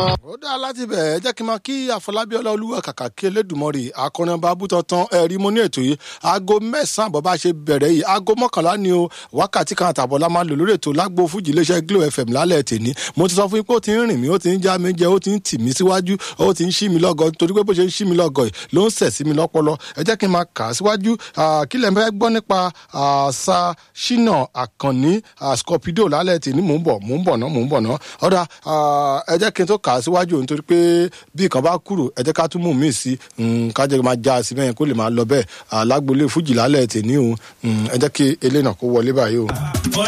ó dáa láti bẹ̀ ẹ́ jẹ́ kí n máa kí àfọlábí ọláolúwa kàkà kí elédùnmọ́rì akọrin ọba abútantan ẹ̀rí mo ní ètò yìí aago mẹ́sàn-án bọ́ bá ṣe bẹ̀rẹ̀ yìí aago mọ́kànlá ni o wákàtí kan àtàbọ̀ la máa lò lórí ètò lágbo fújì iléeṣẹ́ glo fm lálẹ́ tèmi mo ti sọ fún yín pé ó ti ń rìn mí ó ti ń já mi jẹ ó ti ń tì mí síwájú ó ti ń ṣí mi lọ́gọ torí pé bó ṣe ń ṣí mi lọ́gọ yìí ló ń sẹ̀ sí mi lọ́pọlọ ẹ jẹ́ kí n máa kà á síwájú kí lẹ̀ ń fẹ́ gbọ́ nípa sa ṣínà àkànní scorpido lálẹ́ tèmi mò ń bọ̀ mò ń bọ̀ ná mò ń bọ̀ ná ọ̀dà ẹ jẹ́ kí n tó kà á síwájú nítorí pé bí nǹkan bá kúrò ẹ jẹ́ ká tún mú mi sí kájẹ́ máa já sí bẹ́yẹn kó lè máa lọ bẹ́ẹ̀ alágbolé fújì lálẹ́ tèmi o ẹ jẹ́ kí eléyìí náà kó wọlé báyìí o.